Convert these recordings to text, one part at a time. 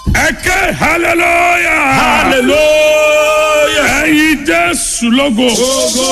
ẹ̀kẹ́ hallelujah hallelujah. ẹ̀yin jésù lógo Ogo.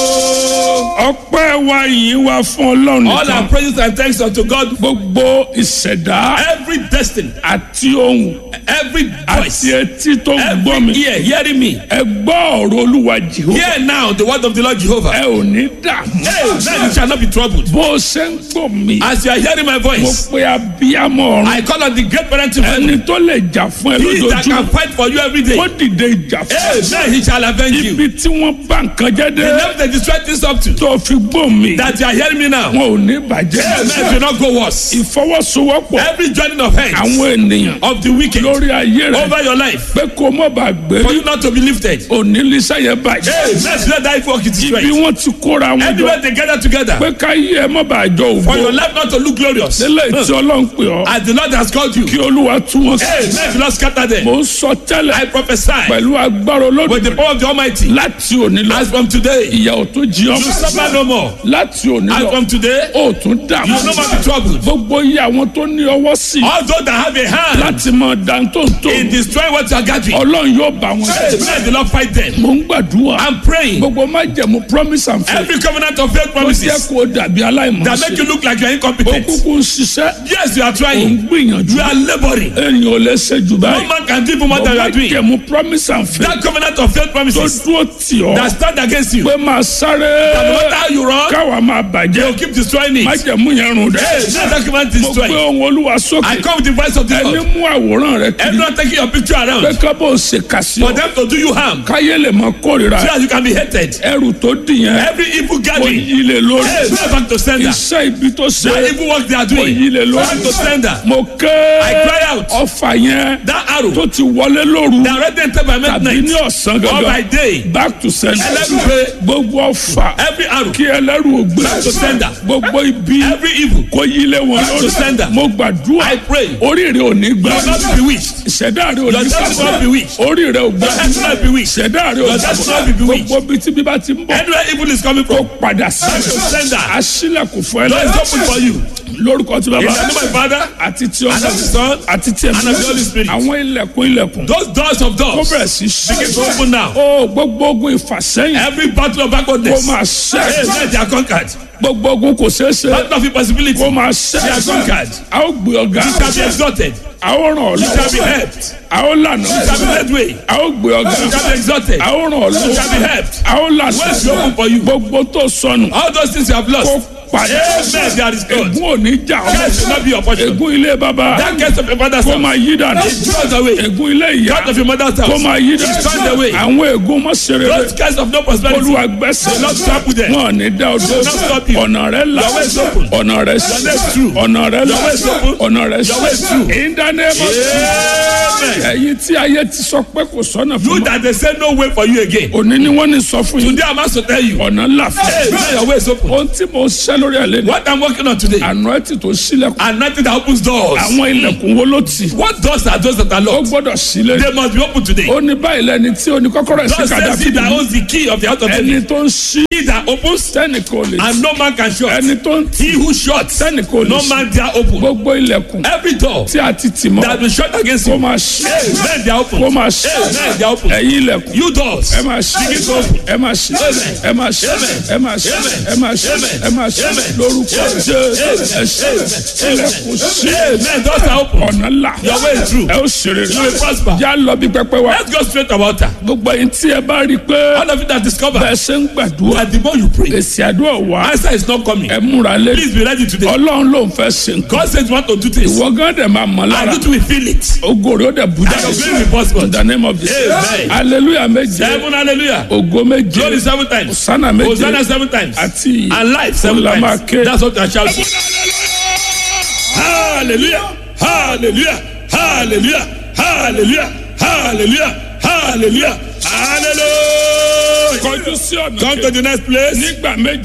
ọpẹ́ wa yìí wá fún ọlọ́run All our nìkan praises and thanks unto God. gbogbo ìṣẹ̀dá Every destiny, àti ohun every àti voice, etí tó ń gbọ́ mi every ear hearing me. ẹ gbọ́ ọ̀rọ̀ olúwa jehova Hear now the word of the Lord Jehovah. ẹ ò ní dààmú Hey, then you shall not be troubled. bó o ṣe ń gbọ́ mi As you are hearing my mo voice, pe abiyamọ ọ̀run I call on the great parent in heaven. ẹni tó lè jà fún ẹ He that lójoojúmọ́ can fight for you every day. ó dìde ìjà fún Hey, ẹ then he shall avenge you. ibi tí wọ́n bá nǹkan jẹ́ dé The level they destroy this up to. tó fi gbọ́ mi That you are hearing me now. wọn ò ní bàjẹ́ Hey, man, do not go worse. ìfọwọ́sowọ́pọ̀ Every joining of hands àwọn ènìyàn of the wicked lórí ayé rẹ over your life pé kó mọ̀ bá gbé for you not to be lifted. òní lísà yẹn bàjẹ́ Hey, let's let that work is bí destroyed. wọ́n ti kóra wọn jọ Everywhere they gather together pé ká yí ẹ mọ̀ bá jọ for your òfò life not to look glorious. lélẹ̀ tí ọlọ́run pè ọ́ As the Lord has called you. kí olúwa tú wọn sí Hey, let the Lord scatter them. mò ń sọ tẹ́lẹ̀ I prophesy pẹ̀lú agbára with the olódùmarè power of the Almighty. láti òní lọ As from today, ìyà ò tó jí you ọmọ suffer no more. láti òní As lọ from today, ó tún dààmú you no more be troubled. gbogbo iye àwọn tó ní ọwọ́ sí All those that have a hand láti mọ dáńtóńtó in destroying what you are gathering, ọlọ́run yóò bá wọn hey, let the Lord fight them. mò ń gbàdúrà I'm praying. gbogbo májẹ̀mú promise and faith Every covenant of faith ó jẹ́ promises kó dàbí that make aláìmọ̀ọ́sẹ̀ you look like you are ó incompetent. kúkú ń ṣiṣẹ́ Yes, you are ó ń trying. gbìyànjú You are laboring. èèyàn ò lè ṣe jù No báyìí man can do more than you are doing. májẹ̀mú promise and faith That covenant of faith tó promises dúró tì ọ́ that stand against you. pé máa sáré That no matter how you run, káwa máa they bàjẹ́ will keep destroying it. májẹ̀mú yẹn rùn dẹ́ Hey, let that covenant mo gbé destroy. ohun olúwa I sókè come with the voice of the ẹni Lord. mú àwòrán rẹ kiri Everyone taking your picture pé around kábọ̀ ṣe kàsí for ọ them to do you harm káyé lè mọ kórìíra so that you can be hated. ẹrù tó dìyẹn Every evil kò gathering, yí lè lórí hey, go back to sender. iṣẹ́ ibi tó ṣe That evil work they are kò doing, yí lè go back lórí to sender. mo ké I cry out. ọfà yẹn That arrow tó ti wọlé lóru that already entered by tàbí midnight ní ọ̀sán or by gangan day, back to sender ẹlẹ́rù pé gbogbo ọfà every arrow kí ẹlẹ́rù ògbé back to sender. gbogbo ibi Every evil kò yí lé wọn Back to sender. lórí mo gbàdúrà I pray. oríire ò ní gbà You will not be bewitched. ìṣẹ̀dá rẹ ò Your ní destiny will not gbà be bewitched. oríire ò gbà Your destiny will not be bewitched. ìṣẹ̀dá rẹ ò Your ní destiny will not be gbà bewitched. gbogbo ibi tí bíbá ti ń bọ̀ Anywhere evil is coming kó from, padà sí back to sender. aṣílẹ̀kùn fún ẹ Door is open for you. lórúkọ tí In bàbá the name of my Father, àti tí and of the ọmọ Son, àti tí and of the Holy ẹ̀mí Spirit. àwọn ilẹ̀kùn ilẹ̀kùn those doors of kó doors bẹ̀rẹ̀ sí begin to ṣí open now. ó gbogbo ogun ìfàsẹ́yìn Every battle of kó backwardness, máa hey, ṣẹ́ let they are conquered. gbogbo ogun kò ṣeé ṣe Battle of impossibility, kó máa they are ṣẹ́ conquered. a ó gbé ọ̀gá You shall be exalted. a ó ràn ọ́ You shall be lọ́wọ́ helped. a ó lànà You shall be led way. a ó gbé ọ̀gá You shall be exalted. a ó ràn ọ́ You shall be lọ́wọ́ helped. a ó lànà Ways will open for you. gbogbo tó sọnù All those things you have kó lost, padà amen, they are restored. ègún ò ní jà Curse will ọ́ not be your portion. ègún ilé bàbá That curse of your father's kó house, máa yí dànù it throws away. ègún ilé ìyá Curse of your mother's kó house, máa yí it dànù turned away. àwọn ègún mọ́sẹ̀rẹ̀ Those curse of no prosperity, olúwa gbẹ́sẹ̀ will not trample them. wọn ò ní dá ọdún not stop you. ọ̀nà rẹ̀ là Your way is open. ọ̀nà rẹ̀ Your way is sí true. ọ̀nà rẹ̀ là Your way is open. ọ̀nà rẹ̀ Your way is sí true. ìdánimọ̀ Amen. ẹ̀yin tí ayé ti sọ pé kò sọ́nà fún You mi that they say no way for you again. òní ni wọ́n ní sọ fún yín Today I'm asked to tell you, ọ̀nà ńlá fún hey, may your way is open. ohun tí mo ṣẹ́ lórí ẹ̀ lẹ́nu What I'm working on today, àná ẹ̀ ti tó sílẹ̀kùn and nothing that opens doors. àwọn ilẹ̀kùn wo ló tì What doors are those that are ó locked? gbọ́dọ̀ sílẹ̀ They must be open today. ó ní báyìí lẹ́ni tí ó ní kọ́kọ́rọ́ ẹ̀ sí God says he kàdáfì that owns the key of the house of ẹni David. tó ń ṣí He that opens tẹ́nìkan ò lè tì and no man can shut. ẹni tó ń tì He who shuts, tẹ́nìkan ò lè no ṣí man dare open. gbogbo ilẹ̀kùn Every door tí a ti tì mọ́ that will shut against kó you, máa ṣí hey, men they are open. kó máa ṣí Hey, men they are open. ẹ̀yin ilẹ̀kùn You doors, ẹ máa ṣí begin to open. ẹ máa ṣí ẹ máa ṣí ẹ máa ṣí ẹ máa ṣí ẹ máa ṣí lórúkọ jésù ẹ ṣí ilẹ̀kùn ṣí Hey, men doors are open. ọ̀nà là Your way is true. ẹ ó ṣeré You will prosper. já lọ bí pẹpẹ wa Let's go straight about that. gbogbo ẹ̀yin tí ẹ bá rí i pé All of you that discover bẹ́ẹ̀ ṣe ń gbàdúrà that the more you pray, èsì àdúrà wá answer is not coming. ẹ múra lé Please be ready today. ọlọ́run ló ń fẹ́ ṣe nǹkan God says you want to do this. ìwọ gán dẹ̀ máa mọ̀ lára And you too will feel it. ògo rẹ̀ ó dẹ̀ bùjá And your glory will possible. in the name of Jesus Amen. hallelujah méje Seven hallelujah. ògo méje Glory seven times. hosanna méje Hosanna seven times. àti And life seven Olama times. ke. That's what I shall do. Hallelujah. Hallelujah. Hallelujah. Hallelujah. Hallelujah. Hallelujah. Hallelujah. kọjú sí ọ̀nà Come to the next place. nígbà méje